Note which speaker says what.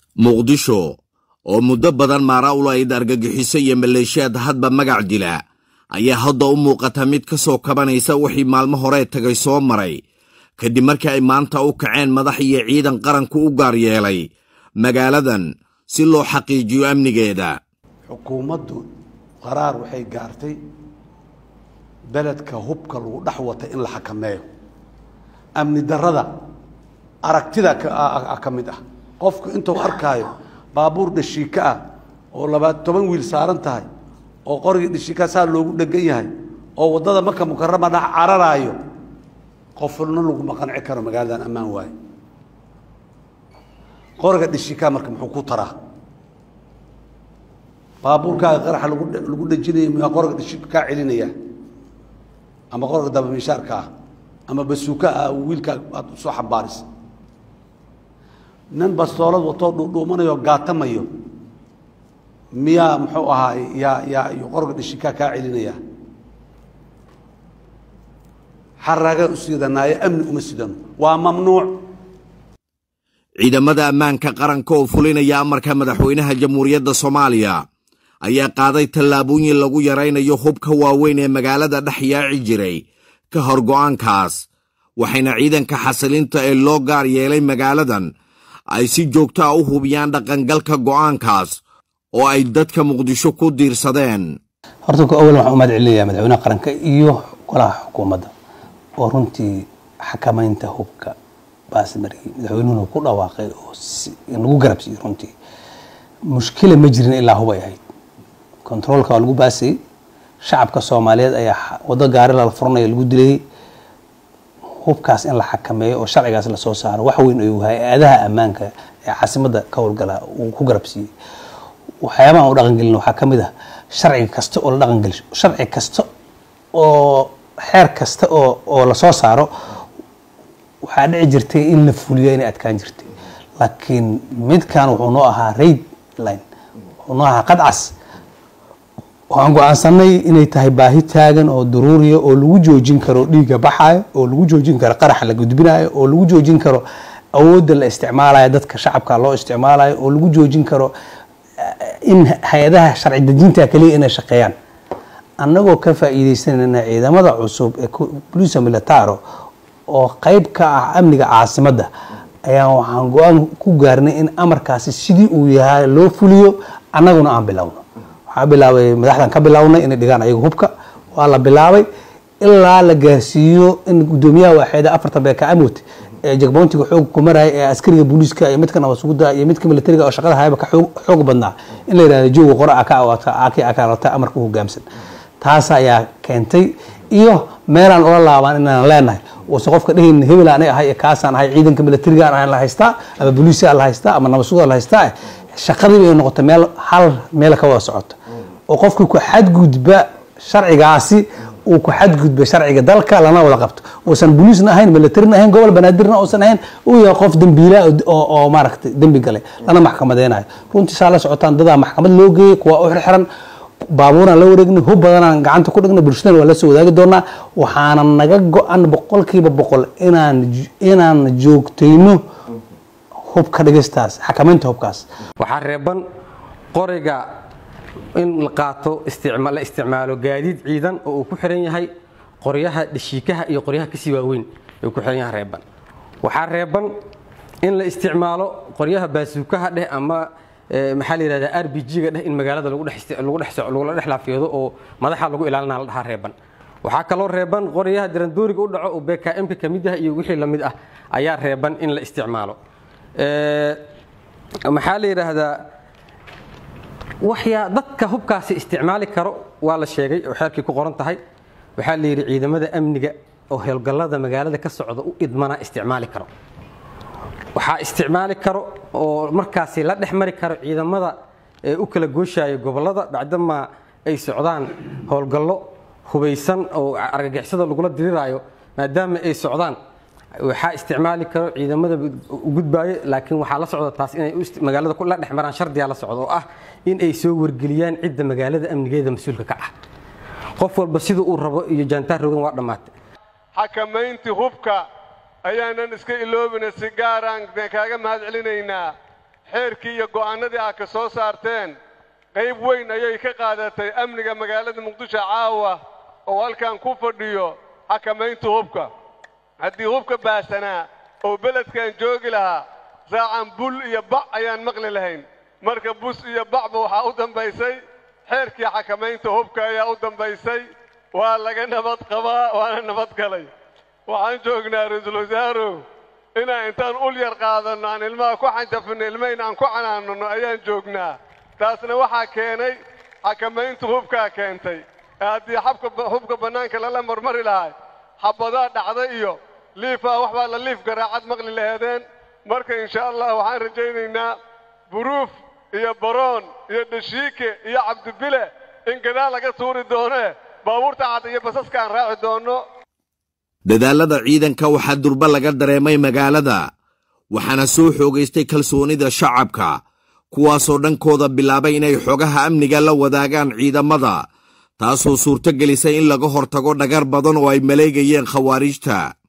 Speaker 1: muqdisho oo muddo badan maara u lahayd argagixiso iyo maleeshiyaad hadba magac dila ayaa hadda u muuqata mid ka soo kabanaysa wixii maalmo horee tagay soo maray kadib markii ay maanta u kaceen madax iyo ciidan qaranku u gaar yeelay magaaladan si loo xaqiijiyo amnigeeda
Speaker 2: xukuumaddu qaraar waxay gaartay beledka hubka lagu dhex wata in la xakameeyo amni darrada aragtida ka mid ah qofku intuu arkaayo baabuur dhashiika ah oo labaad toban wiil saaran tahay oo qorigii dhashiikaa saa loogu dhegan yahay oo waddada maka mukarama dhex cararaayo qofna laguma qanci karo magaaladan ammaan waaye qoriga dhashiikaa marka muxuu ku taraa baabuurkaaga qaraxa lagu lagu dhejinaya muyaa qoriga dhashiika kaa celinaya ama qoriga dabamishaarka ah ama basuuka ah wiilkaa aad usoo xambaarisa nin bastoolad watoo dhuudhuumanayo gaatamayo miyaa muxuu ahaay yaa yaa qoriga dhashiikaa kaa celinaya xaraagaan u siidanaayo amni uma sidano waa mamnuuc
Speaker 1: ciidamada ammaanka qaranka oo fulinaya amarka madaxweynaha jamhuuriyadda soomaaliya ayaa qaaday tallaabooyin lagu yaraynayo hubka waaweyn ee magaalada dhex yaaci jiray ka hor go'aankaas waxayna ciidanka xasilinta ee loo gaar yeelay magaaladan ay si joogto ah u hubiyaan dhaqangalka go'aankaas oo ay dadka muqdisho ku diirsadeen
Speaker 3: horta ku awal waxaan u mahad celinayaa madaxweynaha qaranka iyo golaha xukuumadda oo runtii xakamaynta hubka baasmariyey madaxweynuhuna ku dhawaaqay oo nagu garabsiiyey runtii mushkila ma jirin ilaa hub ay ahayd kontaroolka waa lagu baasayey shacabka soomaaliyeed ayaa waddo gaari lala furanaya lagu dilayey hubkaas in la xakameeyo oo sharcigaas lasoo saaro wax weyn ayuu hay-adaha ammaanka ee caasimadda ka howlgala uu ku garabsiiyey waxyaabaha aan u dhaqangelin waxaa ka mid ah sharci kasta oo la dhaqangeliso sharci kasta oo xeer kasta oo oo lasoo saaro waxaa dhici jirtay in la fuliyo inay adkaan jirtay laakiin midkan wuxuu noo ahaa raid line wuxuu noo ahaa qadcas waxaan go-aansanay inay tahay baahi taagan oo daruuriya oo lagu joojin karo dhiigga baxayo oo lagu joojin karo qaraxa la gudbinayo oo lagu joojin karo awoodda la isticmaalayo dadka shacabka loo isticmaalayo oo lagu joojin karo in hay-adaha sharci dejinta kaliya inay shaqeeyaan annagoo ka faa'iidaysanayna ciidamada cusub ee boliisa militaro oo qayb ka ah amniga caasimadda ayaan waxaan go-aan ku gaarnay in amarkaasi sidii uu yahay loo fuliyo annaguna aan bilowno waxaa bilaabay madaxdan ka bilownay inay dhigaan ayaga hubka waa la bilaabay ilaa la gaarsiiyo in guddoomiyaha waaxeeda afartan beeka amwot ee jagboontiga xoog ku maraya ee askariga booliiska iyo midka nabadsuguda iyo midka militariga oo shaqada hayaba ka xoog badnaa in la yidhahdo jooga qora aka awata aki akalata amarka u hogaamsan taas ayaa keentay iyo meelaan ula laabaan inaan leenahay uusan qofka dhehayn hebel anay ahay kaasaan ahay ciidanka militarigaan ahay la haystaa ama booliisia la haystaa ama nabadsuguda la haystaa shaqadiiba ay noqota meel hal meel ka wada socota oo qofkii ku xadgudba sharcigaasi uu ku xadgudba sharciga dalka lana wada qabto uusan boliisna ahayn militarina ahayn gobol banaadirna uusan ahayn uu yahay qof dembiila oo maaragtay dembi galay lana maxkamadeynayo runtii saa la socotaan dadaa maxkamad loo geeyey kuwa u xirxiran baabuuraan la wareegnay hub badanaan gacanta ku dhignay bulshadana waa la soo wadaagi doonaa waxaana naga go-an boqolkiiba boqol inaan inaan joogtayno hubka dhigistaas xakamaynta hubkaas
Speaker 4: waxaa reeban qoriga in la qaato la isticmaalo gaadiid ciidan oo uu ku xiran yahay qoryaha dhashiikaha iyo qoryaha kasii waaweyn uu ku xiran yahay reeban waxaa reeban in la isticmaalo qoryaha baasuukaha dheh ama maxaa la yidhahdaa r b g-ga dheh in magaalada lagula dhex laafiyado oo madaxa lagu ilaalinaa la dhahaa reeban waxaa kaloo reeban qoryaha dirandooriga u dhaco oo bkm-ka ka mid ah iyo wixii lamid ah ayaa reeban in la isticmaalo maxaa la yidhaahdaa waxyaa dadka hubkaasi isticmaali karo waa la sheegay oo xeerkii ku qoran tahay waxaa la yidhi ciidamada amniga oo howlgallada magaalada ka socda u idmana isticmaali karo waxaa isticmaali karo oo markaasi la dhex mari karo ciidamada ee u kala gooshaya gobollada bacdamaa ay socdaan howlgallo hubaysan oo argagixisada lagula diriraayo maadaama ay socdaan waxaa isticmaali karo ciidamada gudbaayo laakiin waxaa la socda taas inay magaalada la dhex maraan shardiyaa la socda oo ah in ay soo wargeliyaan cidda magaalada amnigeeda mas-uulka ka ah qof walba sida uu rabo iyo jaantaar rogan waa dhammaatay
Speaker 5: xakamayntii hubka ayaanan iska iloobina si gaaraan kaaga mahad celinaynaa xeerkii iyo go'aannadii aad ka soo saarteen qayb weyn ayay ka qaadatay amniga magaalada muqdisho caawa oo halkan ku fadhiyo xakamaynta hubka haddii hubka baasanaa oo beledkan joogi lahaa saacan bul iyo bac ayaan maqli lahayn marka bus iyo bacba waxaa u dambaysay xeerkii xakamaynta hubka ayaa u dambaysay waa laga nabad qabaa waana nabad galay waxaan joognaa ra-iisul wasaarow inaan intaan ul yar qaadanno aan ilmaha ku xanjafinno ilmayn aan ku canaanano ayaan joognaa taasna waxaa keenay xakamaynta hubkaa keentay ee haddii xabka hubka bannaanka lala marmari lahay xabadaa dhacda iyo liifaa wax baa la liif garaacad maqli laheedeen marka insha allah waxaan rajaynaynaa buruuf iyo baroon iyo dhashiike iyo cabdibile in gadaal laga tuuri doonee baabuurta cad iyo basaska aan raaci doonno
Speaker 1: dadaallada ciidanka waxaa durba laga dareemay magaalada waxaana soo xoogaystay kalsoonida shacabka kuwaasoo dhankooda bilaabay inay xogaha amniga la wadaagaan ciidamada taasoo suurto gelisay in laga hortago dhagar badan oo ay maleegayeen khawaariijta